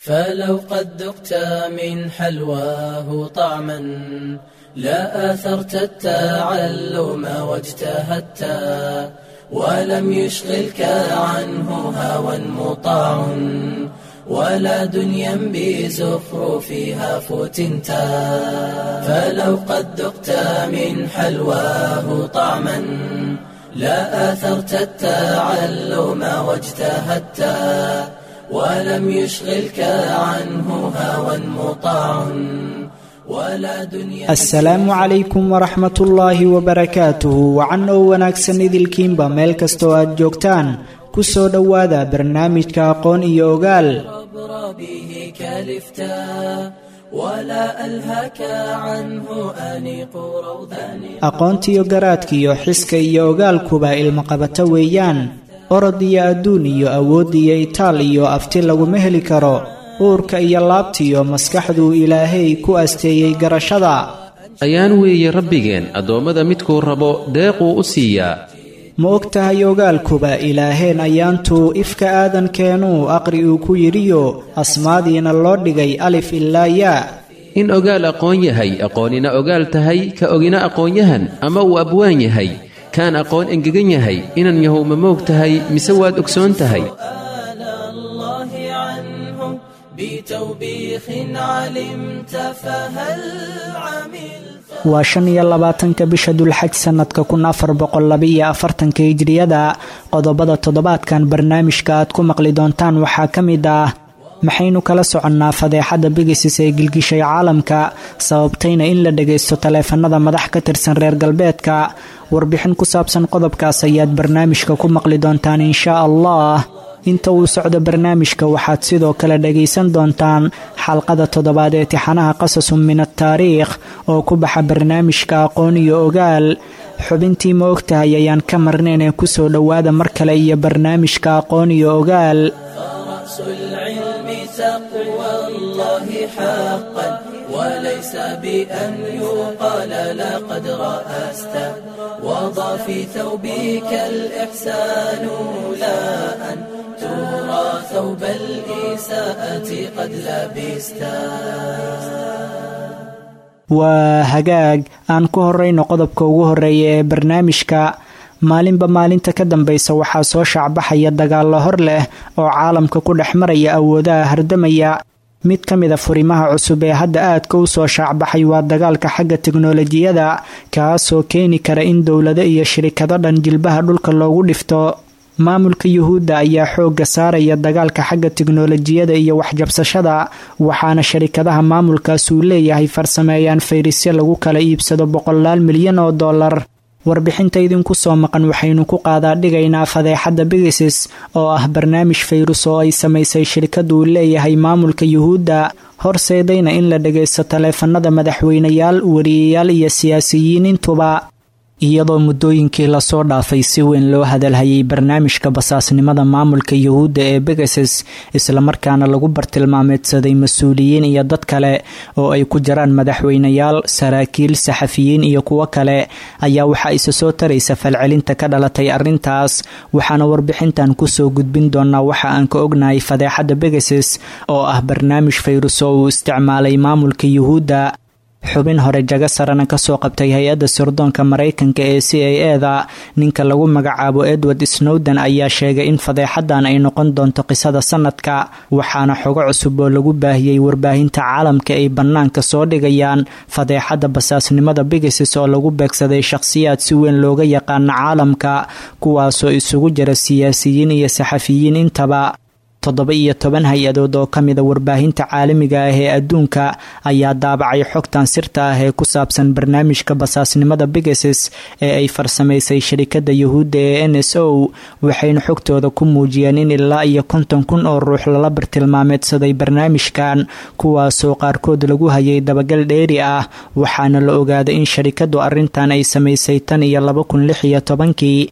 فلو قد ذقت من حلواه طعما لا آثرت التعلم واجتهدت ولم يشغلك عنه هوى مطاع ولا دنيا بزخرفها فتنت فلو قد ذقت من حلواه طعما لا آثرت التعلم واجتهدت ولم يشغلك عنه هوى مطاع ولا دنيا asalaamu calaykum waraxmat ullaahi wabarakaatuhu wacan oo wanaagsan idilkiinba meel kastoo aad joogtaan ku soo dhowaada barnaamijka aqoon iyo ogaal عبر به كلفتا ولا ألهك عنه أنيق روضان aqoontiyo garaadkiyo xiska iyo ogaalkuba ilmaqabato weeyaan orod iyo adduun iyo awood iyo itaal iyo afti laguma heli karo uurka iyo laabtiyo maskaxduu ilaahay ku asteeyey garashada ayaan weeye rabbigeen addoommada midkuu rabo deequu u siiyaa ma og tahay ogaalkuba ilaaheen ayaantuu ifka aadankeenuu aqri uu ku yidhiyo asmaadiina loo dhigay alif ilaa yaa in ogaal aqoon yahay aqoonina ogaal tahay ka ogina aqoonyahan ama uu abwaan yahay kaan aqoon engegan yahay inan yahow ma moog tahay mise waad ogsoon tahay سؤال الله عنه بتوبيخ علمت فهل عملت waa shan iyo labaatanka bisha dulxaj sannadka kun afar boqol labaiyo afartanka hijriyada qodobada toddobaadkan barnaamijka aad ku maqli doontaan waxaa ka mid ah maxaynu kala soconnaa fadeexadda bigisis ee gilgishay caalamka sababtayna in la dhagaysto taleefanada madax ka tirsan reer galbeedka warbixin ku saabsan qodobkaas ayaad barnaamijka ku maqli doontaan inshaa allah inta uu socdo barnaamijka waxaad sidoo kale dhagaysan doontaan xalqada toddobaad ee tixanaha qasasun min ataariikh oo ku baxa barnaamijka aqoon iyo ogaal xubintii ma ogtahay ayaan ka marnayn ee kusoo dhowaada mar kale iyo barnaamijka aqoon iyo ogaal فرأس العلم تقوى الله حقا وليس بأن يقال لقد رأست وضع في ثوبك الإحسان لا أن ترى ثوب الإساءة قد لبستا waa hagaag aan ku horrayno qodobka ugu horreeya ee barnaamijka maalinba maalinta ka dambaysa waxaa soo shaacbaxaya dagaallo hor leh oo caalamka ku dhex maraya awoodaha hardamaya mid ka mida furimaha cusub ee hadda aadka u soo shaacbaxay waa dagaalka xagga tiknolojiyada kaasoo keeni kara in dowlado iyo shirikado dhan jilbaha dhulka loogu dhifto maamulka yuhuudda ayaa xoogga saaraya dagaalka xagga tiknolojiyada iyo waxjabsashada waxaana sharikadaha maamulkaas uu leeyahay farsameeyaan fayrisyo lagu kala iibsado boqolaal milyan oo dollar warbixinta idinku soo maqan waxaynu ku qaadaa dhigaynaa fadeexadda bigisis oo ah barnaamij fayrus oo ay samaysay shirkadu uu leeyahay maamulka yuhuudda horseedayna in la dhagaysto taleefanada madaxweynayaal wariyayaal iyo siyaasiyiin intuba iyadoo muddooyinkii lasoo dhaafay si weyn loo hadalhayay barnaamijka basaasnimada maamulka yuhuudda ee begases islamarkaana lagu bartilmaameedsaday mas-uuliyiin iyo dad kale oo ay ku jiraan madaxweynayaal saraakiil saxafiyiin iyo kuwo kale ayaa waxaa isa soo taraysa falcelinta ka dhalatay arrintaas waxaana warbixintan kusoo gudbin doonaa waxa aan ka ognahay fadeexadda begases oo ah barnaamij fayrus oo uu isticmaalay maamulka yuhuudda xubin hore jago sarana kasoo qabtay hay-adda sirdoonka maraykanka ee c a e da ninka lagu magacaabo edward snowden ayaa sheegay in fadeexadan ay noqon doonto qisada sanadka waxaana xogo cusub oo lagu baahiyey warbaahinta caalamka ay bannaanka soo dhigayaan fadeexadda basaasnimada bigisis oo lagu beegsaday shaqhsiyaad si weyn looga yaqaana caalamka kuwaasoo isugu jira siyaasiyiin iyo saxafiyiin intaba toddoba iyo toban hay-adood oo ka mida warbaahinta caalamiga ah ee adduunka ayaa daabacay xogtan sirta ah ee ku saabsan barnaamijka basaasnimada bigases ee ay farsamaysay sharikada yuhuudda ee n s o waxayna xogtooda ku muujiyeen in ilaa iyo konton kun oo ruux lala bartilmaameedsaday barnaamijkan kuwaasoo qaarkood lagu hayay dabagal dheeri ah waxaana la ogaaday in sharikadu arrintan ay samaysay tan iyo laba kun lix iyo tobankii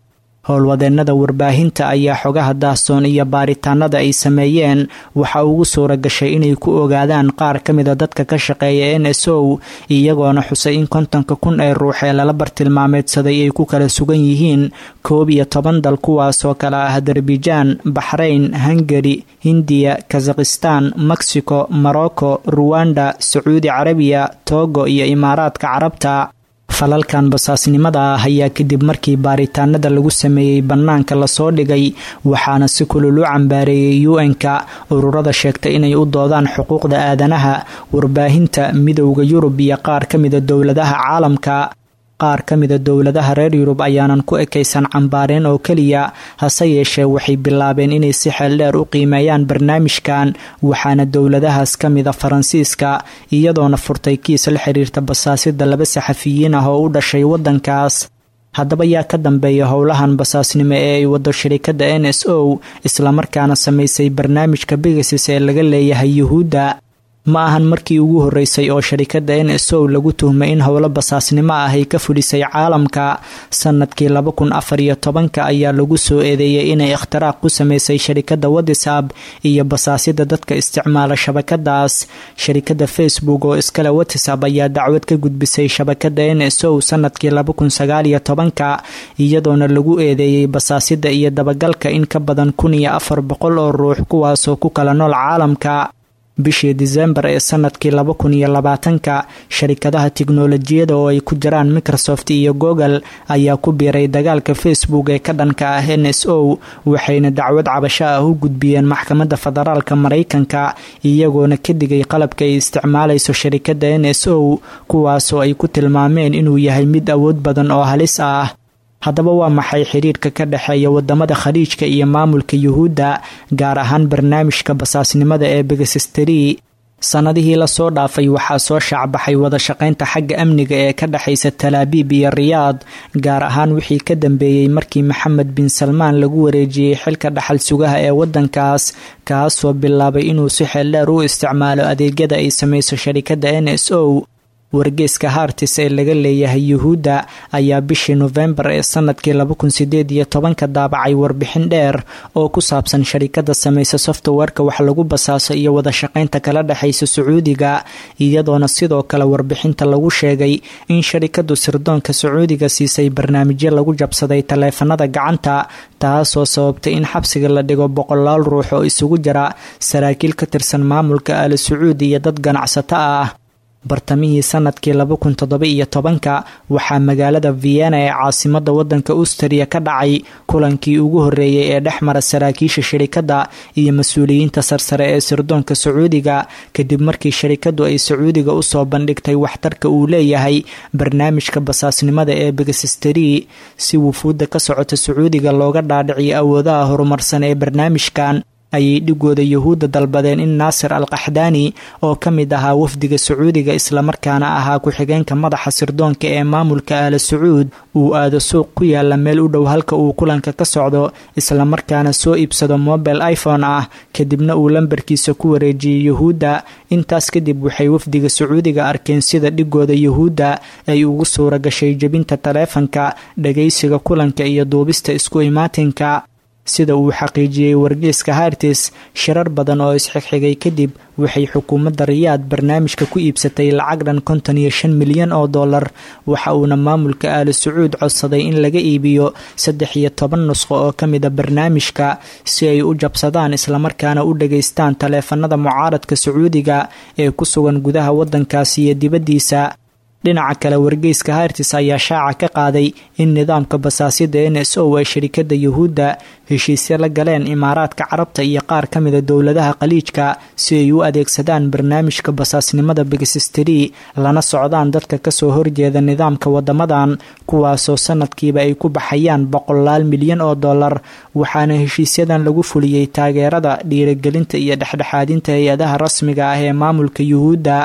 howlwadeennada warbaahinta ayaa xogaha daahsoon iyo baaritaanada ay sameeyeen waxa ugu suura gashay inay ku ogaadaan qaar ka mida dadka ka shaqeeya n s o iyagoona xusay in kontonka kun ee ruux ee lala bartilmaameedsaday ay ku kala sugan yihiin koob iyo toban dal kuwaasoo kale ah adarbijan baxrayn hungari hindiya kazakhistan mexico morocco ruwanda sacuudi carabiya togo iyo imaaraadka carabta falalkan basaasnimada ah ayaa kadib markii baaritaanada lagu sameeyey bannaanka lasoo dhigay waxaana si kulul u cambaareeyey u-n-ka ururada sheegtay inay u doodaan xuquuqda aadanaha warbaahinta midowda yurub iyo qaar ka mida dowladaha caalamka qaar ka mida dowladaha reer yurub ayaanan ku ekaysan cambaareen oo keliya hase yeeshee waxay bilaabeen inay si xeeldheer u qiimeeyaan barnaamijkan waxaana dowladahaas ka mida faransiiska iyadoona furtay kiis la xiriirta basaasida laba saxafiyiin ah oo u dhashay waddankaas haddaba yaa ka dambeeya howlahan basaasnimo ee ay wado shirikadda n s o islamarkaana samaysay barnaamijka bigasis ee laga leeyahay yuhuudda ma ahan markii ugu horeysay oo sharikadda n s o lagu tuhmay in howlo basaasnimo ah ay ka fudhisay caalamka sanadkii laba kun afar iyo tobanka ayaa lagu soo eedeeyay inay ikhtiraaq ku sameysay sharikadda whatsap iyo basaasida dadka isticmaala shabakadaas sharikadda facebook oo iskale whatsap ayaa dacwad ka gudbisay shabakadda n s o sanadkii laba kun sagaal iyo tobanka iyadoona lagu eedeeyey basaasida iyo dabagalka in ka badan kun iyo afar boqol oo ruux kuwaasoo ku kala nool caalamka bishii disembar ee sanadkii laba kun iyo labaatanka sharikadaha tiknolojiyada oo ay ku jiraan microsoft iyo google ayaa ku biiray dagaalka facebook ee ka dhanka ah n s o waxayna dacwad cabasho ah u gudbiyeen maxkamadda federaalka maraykanka iyagoona ka digay qalabka ay isticmaalayso sharikadda n s o kuwaasoo ay ku tilmaameen inuu yahay mid awood badan oo halis ah haddaba waa maxay xiriirka ka dhexeeya wadamada khaliijka iyo maamulka yuhuudda gaar ahaan barnaamijka basaasnimada ee begasisteri sanadihii lasoo dhaafay waxaa soo shaacbaxay wada shaqaynta xagga amniga ee ka dhexaysa talaabiib iyo riyaad gaar ahaan wixii ka dambeeyey markii maxamed bin salmaan lagu wareejiyey xilka dhaxal sugaha ee wadankaas kaasoo bilaabay inuu si xeeldheer u isticmaalo adeegyada ay samayso sharikadda n s o wargeeska hartis ee laga leeyahay yuhuudda ayaa bishii nofembar ee sanadkii laba kun sideed iyo tobanka daabacay warbixin dheer oo ku saabsan sharikada samaysa softwareka wax lagu basaaso iyo wada shaqaynta kala dhexaysa sacuudiga iyadoona sidoo kale warbixinta lagu sheegay in sharikadu sirdoonka sacuudiga siisay barnaamijyo lagu jabsaday taleefanada gacanta taasoo sababtay in xabsiga la dhigo boqolaal ruux oo isugu jira saraakiil ka tirsan maamulka aali sacuudi iyo dad ganacsato ah bartamihii sanadkii laba kun toddoba iyo tobanka waxaa magaalada vienna ee caasimada wadanka austriya ka dhacay kulankii ugu horeeyey ee dhex mara saraakiisha shirikadda iyo mas-uuliyiinta sarsare ee sirdoonka sacuudiga kadib markii sharikadu ay sacuudiga usoo bandhigtay waxtarka uu leeyahay barnaamijka basaasnimada ee begasisteri si wufuudda ka socota sacuudiga looga dhaadhiciyo awoodaha horumarsan ee barnaamijkan ayay dhigooda yuhuudda dalbadeen in naasir al qaxdaani oo ka mid ahaa wafdiga sacuudiga islamarkaana ahaa ku-xigeenka madaxa sirdoonka ee maamulka aala sacuud uu aado suuq ku yaala meel u dhow halka uu kulanka ka socdo islamarkaana soo iibsado mobile iphone ah kadibna uu lambarkiisa ku wareejiyey yuhuudda intaas kadib waxay wafdiga sacuudiga arkeen sida dhigooda yuhuudda ay ugu suura gashay jebinta taleefanka dhagaysiga kulanka iyo duubista isku imaatinka sida uu xaqiijiyey wargeeska hartis shirar badan oo isxigxigay kadib waxay xukuumadda riyaad barnaamijka ku iibsatay lacag dhan konton iyo shan milyan oo dollar waxa uuna maamulka aali sacuud codsaday in laga iibiyo saddex iyo toban nusqo oo ka mida barnaamijka si ay u jabsadaan islamarkaana u dhageystaan taleefanada mucaaradka sacuudiga ee ku sugan gudaha waddankaasi iyo dibaddiisa dhinaca kale wargeyska hartis ayaa shaaca ka qaaday in nidaamka basaasida n s o ay sharikada yuhuudda heshiisyo la galeen imaaraadka carabta iyo qaar ka mida dowladaha khaliijka si ay u adeegsadaan barnaamijka basaasnimada begasisteri lana socdaan dadka kasoo horjeeda nidaamka wadamadan kuwaasoo sanadkiiba ay ku baxayaan boqolaal milyan oo dollar waxaana heshiisyadan lagu fuliyey taageerada dhiirigelinta iyo dhexdhexaadinta hay-adaha rasmiga ah ee maamulka yuhuudda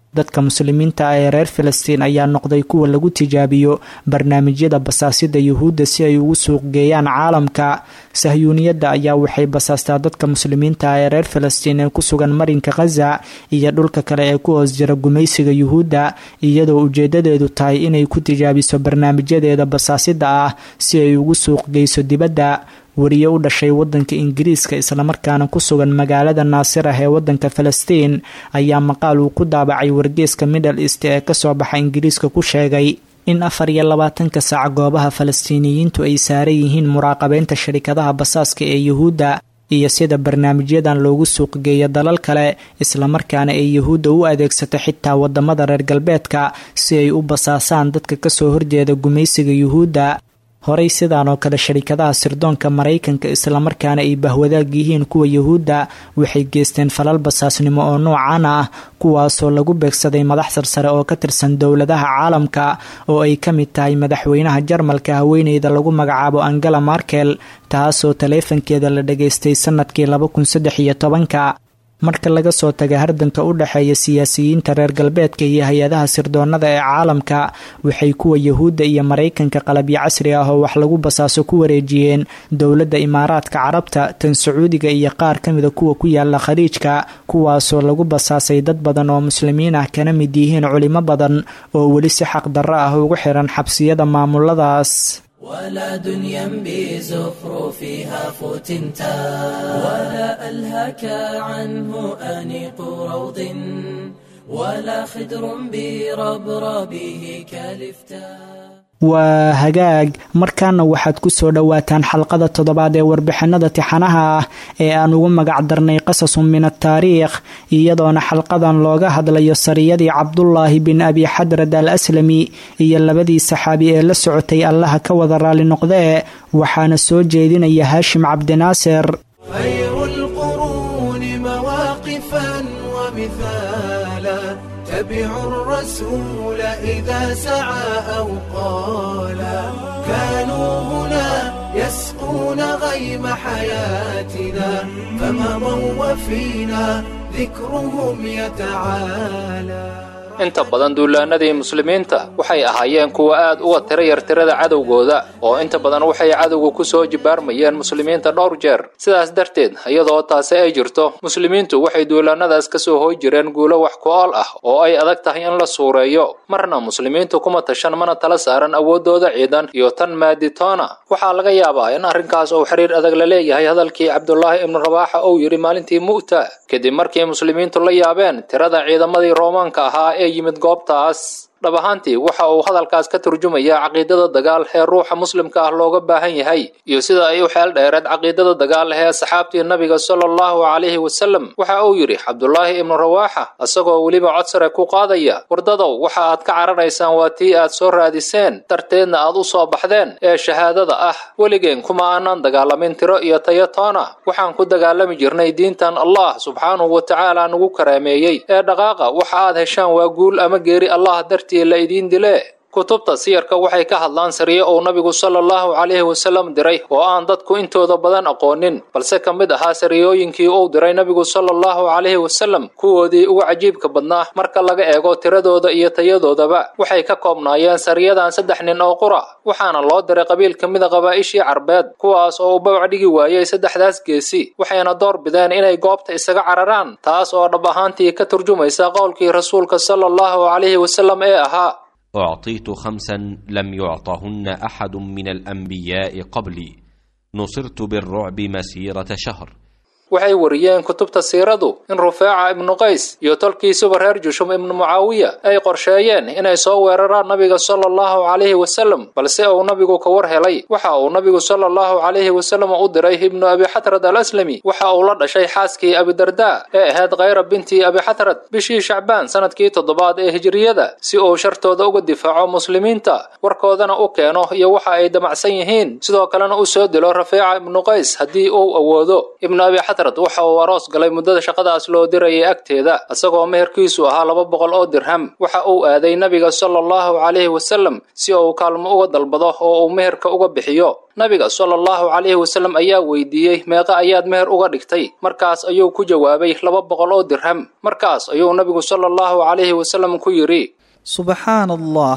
dadka muslimiinta ah ee reer filistiin ayaa noqday kuwa lagu tijaabiyo barnaamijyada basaasida yuhuudda si ay ugu suuq geeyaan caalamka sahyuuniyadda ayaa waxay basaastaa dadka muslimiinta ah ee reer filistiin ee ku sugan marinka khaza iyo dhulka kale ee ku hoos jira gumaysiga yuhuudda iyadoo ujeedadeedu tahay inay ku tijaabiso barnaamijyadeeda basaasida ah si ay ugu suuq geyso dibadda wariye u dhashay wadanka ingiriiska islamarkaana ku sugan magaalada naasir ah ee wadanka falastiin ayaa maqaal uu ku daabacay wargeeska middle east ee kasoo baxa ingiriiska ku sheegay in afar iyo labaatanka saac goobaha falastiiniyiintu ay saaran yihiin muraaqabeynta sharikadaha basaaska ee yuhuudda iyo sida barnaamijyadan loogu suuqgeeyo dalal kale islamarkaana ay yuhuudda u adeegsato xitaa wadamada reer galbeedka si ay u basaasaan dadka kasoo horjeeda gumaysiga yuhuudda horey sidaan oo kale sharikadaha sirdoonka maraykanka islamarkaana ay bahwadaag yihiin kuwa yuhuudda waxay geysteen falal basaasnimo oo noocan ah kuwaasoo lagu beegsaday madax sarsare oo ka tirsan dowladaha caalamka oo ay ka mid tahay madaxweynaha jarmalka haweeneyda lagu magacaabo angela markel taasoo taleefankeeda la dhageystay sanadkii laba kun saddex iyo tobanka marka laga soo taga hardanka u dhexeeya siyaasiyiinta reer galbeedka iyo hay-adaha sirdoonada ee caalamka waxay kuwa yuhuudda iyo maraykanka qalabyo casri ah oo wax lagu basaaso ku wareejiyeen dowladda imaaraadka carabta tan sacuudiga iyo qaar ka mida kuwa ku yaala khaliijka kuwaasoo lagu basaasay dad badan oo muslimiin ah kana mid yihiin culimo badan oo weli si xaq darro ah ugu xiran xabsiyada maamuladaas ولا دنيا بزخرفها فتنتا ولا ألهك عنه أنيق روض ولا خدر بربربه كالفتا waa hagaag markaana waxaad ku soo dhowaataan xalqada toddobaad ee warbixinada tixanaha ah ee aan ugu magac darnay qasasun min ataariikh iyadoona xalqadan looga hadlayo sariyadii cabdulaahi bin abi xadrad al aslami iyo labadii saxaabi ee la socotay allaha ka wada raali noqdee waxaana soo jeedinaya haashim cabdinaasir خير القرون مواقفا ومثالا تبعوا الرسول إذا سعى أو قالا كانوا هنا يسقون غيم حياتنا فمضوا وفينا ذكرهم يتعالى inta badan duulaanadii muslimiinta waxay ahaayeen kuwa aad uga tira yar tirada cadowgooda oo inta badan waxay cadowga ku soo jibaarmayeen muslimiinta dhowr jeer sidaas darteed iyadoo taasi ay jirto muslimiintu waxay duulaanadaas ka soo hooy jireen guulo wax ku-ool ah oo ay adag tahay in la suureeyo marna muslimiintu kuma tashan mana tala saaran awooddooda ciidan iyo tan maaditoona waxaa laga yaabaa in arrinkaas uu xiriir adag la leeyahay hadalkii cabdulaahi ibnu rabaaxa uu yidhi maalintii mu'ta kadib markii muslimiintu la yaabeen tirada ciidamadii roomaanka ahaa ee yimid goobtaas dhab ahaantii waxa uu hadalkaas ka turjumayaa caqiidada dagaal ee ruuxa muslimka ah looga baahan yahay iyo sida ay u xeel dheereed caqiidada dagaal ee asxaabtii nabiga sala allahu calayhi wasallam waxa uu yidhi cabdulaahi ibnu rawaaxa isagoo weliba cod sare ku qaadaya wardadow waxa aad ka cararaysaan waa tii aad soo raadiseen darteedna aad u soo baxdeen ee shahaadada ah weligeen kuma aanan dagaalamin tiro iyo tayo toona waxaan ku dagaalami jirnay diintan allah subxaanahu wa tacaala nagu karaameeyey ee dhaqaaqa waxa aad heshaan waa guul ama geeri allah darti la idiin dile kutubta siyarka waxay ka hadlaan sariye uu nabigu sala allahu calayhi wasallam diray oo aan dadku intooda badan aqoonin balse ka mid ahaa sariyooyinkii uu diray nabigu sala allahu calayhi wasallam kuwoodii ugu cajiibka badnaa marka laga eego tiradooda iyo tayadoodaba waxay ka koobnaayeen sariyadan saddex nin oo qura waxaana loo diray qabiil ka mida qabaa'ishii carbeed kuwaas oo u babac dhigi waayey saddexdaas geesi waxayna door bideen inay goobta isaga cararaan taas oo dhab ahaantii ka turjumaysa qowlkii rasuulka sala allahu calayhi wasallam ee ahaa اعطيت خمسا لم يعطهن احد من الانبياء قبلي نصرت بالرعب مسيره شهر waxay wariyeen kutubta siiradu in rufeeca ibnu qays iyo tolkiisuba reer jushum ibnu mucaawiya ay qorsheeyeen inay soo weeraraan nabiga sala allahu calayhi wasallam balse uu nabigu ka war helay waxa uu nabigu sala allahu calayhi wasallam u diray ibnu abi xatrad al aslami waxa uu la dhashay xaaskii abidardaa ee ahayd khayra binti abi xatrad bishii shacbaan sanadkii toddobaad ee hijriyada si uu shartooda uga difaaco muslimiinta warkoodana u keeno iyo waxa ay damacsan yihiin sidoo kalena u soo dilo rafeeca ibnu qays haddii uu awoodo ibnu abi xatrad waxa uu aroos galay muddada shaqadaas loo dirayay agteeda isagoo meherkiisu ahaa laba boqol oo dirham waxa uu aaday nabiga sala allahu calayhi wasalam si uu kaalmo uga dalbado oo uu meherka uga bixiyo nabiga sala allahu calayhi wasalam ayaa weydiiyey meeqa ayaad meher uga dhigtay markaas ayuu ku jawaabay laba boqol oo dirham markaas ayuu nabigu sala allahu calayhi wasalam ku yidhi سبحان الله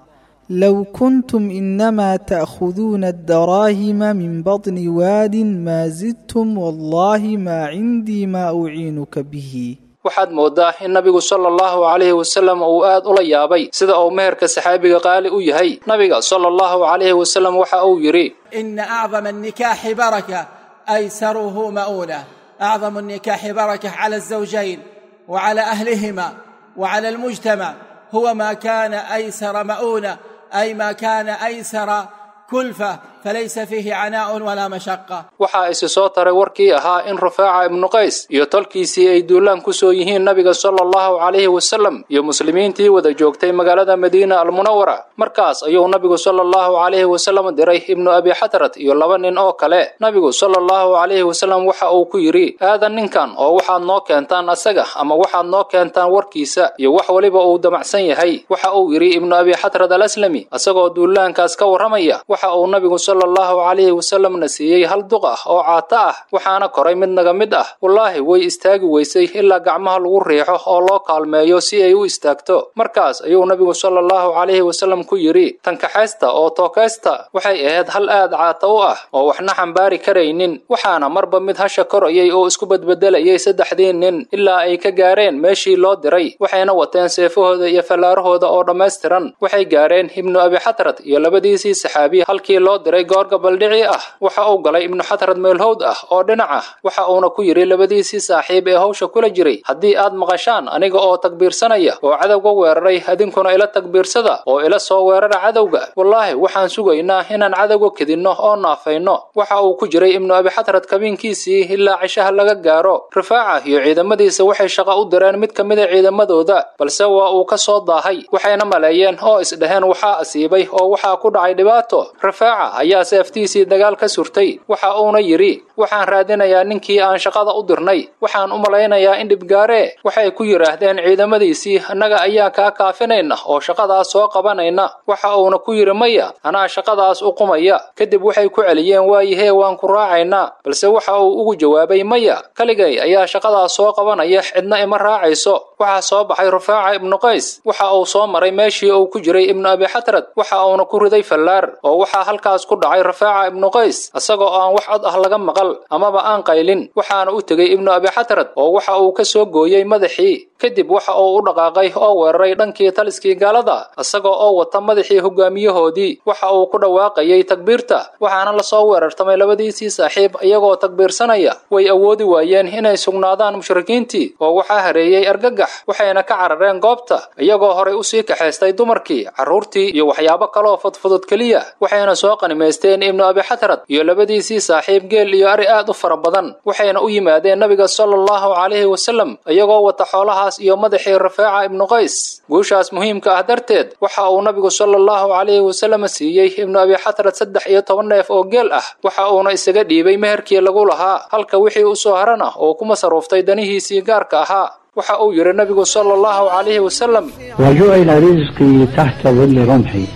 لو كنتم إنما تأخذون الدراهم من بطن واد ما زدتم والله ما عندي ما أعينك به waxaad moodaa in nabigu sala allahu calayhi wasalam uu aad ula yaabay sida uu meherka saxaabiga qaali u yahay nabiga sala allahu calayhi wasalam waxa uu yidhi إن أعظم النكاح بركة أيسره مؤونة أعظم النكاح بركة على الزوجين وعلى أهلهما وعلى المجتمع هو ما كان أيسر مؤونة أي ما كان أيسر كلفة فليس فيه عناء ولا مشقة waxaa isi soo taray warkii ahaa in rufaaca ibnu qays iyo tolkiisii ay duulaan ku soo yihiin nabiga sala allahu calayhi wasalam iyo muslimiintii wada joogtay magaalada madiina almunawara markaas ayuu nabigu sala allahu calayhi wasalam diray ibnu abi xatrat iyo laba nin oo kale nabigu sala allahu calayhi wasalam waxa uu ku yidhi aadan ninkan oo waxaad noo keentaan asaga ama waxaad noo keentaan warkiisa iyo wax waliba uu damacsan yahay waxa uu yidhi ibnu abi xatrat alaslami isagoo duulaankaas ka warramaya waxa uu nabigu sala allahu calayhi wasalamna siiyey hal duq ah oo caato ah waxaana koray mid naga mid ah wallaahi way istaagi weysay ilaa gacmaha lagu riixo oo loo kaalmeeyo si ay u istaagto markaas ayuu nabigu sala allahu calayhi wasalam ku yidhi tankaxaysta oo tookaysta waxay ahayd hal aad caato u ah oo waxna xambaari karaynin waxaana marba mid hasha korayay oo isku bedbedelayay saddexdii nin ilaa ay ka gaareen meeshii loo diray waxayna wateen seefahooda iyo fallaarahooda oo dhammaystiran waxay gaareen ibnu abi xatrad iyo labadiisii saxaabi halkii loo diray goor gabaldhici ah waxa uu galay ibnu xatrad meelhowd ah oo dhinac ah waxa uuna ku yidhi labadiisii saaxiib ee hawsha kula jiray haddii aad maqashaan aniga oo takbiirsanaya oo cadowga weeraray idinkuna ila takbiirsada oo ila soo weerara cadowga wallaahi waxaan sugaynaa inaan cadowga kedinno oo naafayno waxa uu ku jiray ibnu abi xatrad kabiinkiisii ilaa cishaha laga gaaro rifaaca iyo ciidamadiisa waxay shaqo u direen mid ka mid a ciidamadooda balse waa uu ka soo daahay waxayna maleeyeen oo isdhaheen waxaa asiibay oo waxaa ku dhacay dhibaato rifaaca ayaa seeftiisii dagaal ka surtay waxa uuna yidhi waxaan raadinayaa ninkii aan shaqada u dirnay waxaan u malaynayaa in dhibgaaree waxay ku yidhaahdeen ciidamadiisii annaga ayaa kaa kaafinayna oo shaqadaas soo qabanayna waxa uuna ku yidhi maya anaa shaqadaas u qumaya kadib waxay ku celiyeen waayihee waan ku raacaynaa balse waxa uu ugu jawaabay maya kaligay ayaa shaqadaas soo qabanaya cidna ima raacayso waxaa soo baxay rufaaca ibnu qays waxa uu soo maray meeshii uu ku jiray ibnu abi xatrad waxa uuna ku riday fallaar oo waxaa halkaas ku dhacay rafaaca ibnu qays isagoo aan wax cod ah laga maqal amaba aan qaylin waxaana u tegey ibnu abi xatrad oo waxa uu ka soo gooyey madaxii kadib waxa uu u dhaqaaqay oo weeraray dhankii taliskii gaalada isagoo oo wata madaxii hogaamiyahoodii waxa uu ku dhawaaqayay takbiirta waxaana lasoo weerartamay labadiisii saaxiib iyagoo takbiirsanaya way awoodi waayeen inay sugnaadaan mushrikiintii oo waxaa hareeyey argagax waxayna ka carareen goobta iyagoo horay usii kaxaystay dumarkii carruurtii iyo waxyaabo kaloo fudfudud keliya waxayna soo qanimaysteen ibnu abi xatrad iyo labadiisii saaxiib geel iyo ari aad u fara badan waxayna u yimaadeen nabiga sala allahu calayhi wasalam iyagoo wata xoolahaas iyo madaxii rafaaca ibnu qays guushaas muhiimka ah darteed waxa uu nabigu sala allahu calayhi wasalam siiyey ibnu abi xatrad saddex iyo toban neef oo geel ah waxa uuna isaga dhiibay meherkii lagu lahaa halka wixii u soo harana oo ku masaruuftay danihiisii gaarka ahaa waxa uu yidhi nabigu sala allahu calayhi wasalam وجعل رزقي تحت ظل رمحي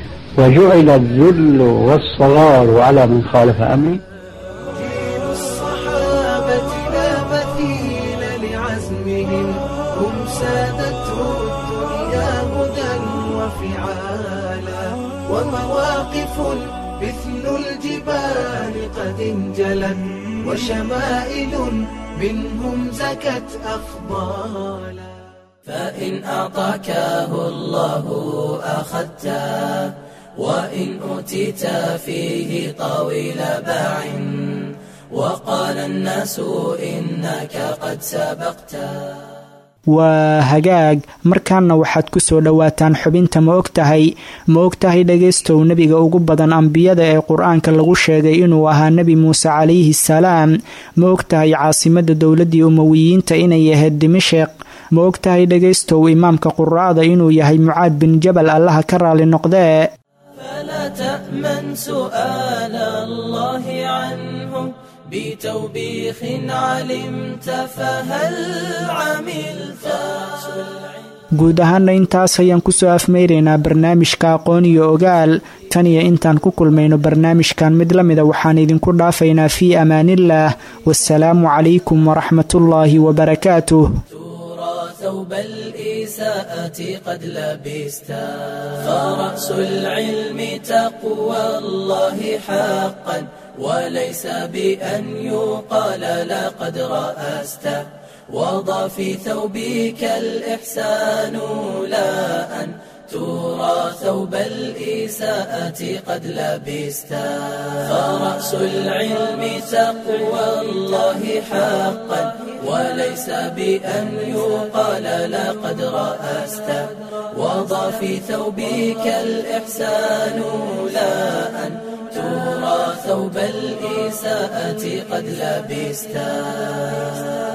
وجعل الذل والصغار على من خالف أمري جيل الصحابة لا مثيل لعزمهم هم سادته الدنيا هدى وفعالا ومواقف مثل الجبال قد انجلت وشمائل منهم زكت أفضالا فإن أعطاكه الله أخذته وإن أوتيت فيه طويل باع وقال الناس إنك قد سبقته waa hagaag markaana waxaad ku soo dhowaataan xubinta ma og tahay ma og tahay dhagaystow nebiga ugu badan ambiyada ee qur-aanka lagu sheegay inuu ahaa nebi muuse calayhi salaam ma og tahay caasimadda dowladdii umowiyiinta inay ahayd dimasheq ma og tahay dhagaystow imaamka quraa'da inuu yahay mucaad bin jabal allaha ka raali noqdee فلا تأمن سؤال الله عنه بتوبيخ علمت فهل عملت guud ahaana intaas ayaan kusoo afmeyraynaa barnaamijka aqoon iyo ogaal tan iyo intaan ku kulmayno barnaamijkan mid la mida waxaan idinku dhaafaynaa fii amaaniillaah wasalaamu calaykum waraxmatullaahi wabarakaatuh ثوب الإساءة قد لبستا فرأس العلم تقوى الله حقا وليس بأن يقال لقد رأست وضع في ثوبك الإحسان لا أن ترى ثوب الإساءة قد لبستا فرأس العلم تقوى الله حقا وليس بأن يقال لقد رأست وضع في ثوبك الإحسان لا أن ترى ثوب الإساءة قد لبستا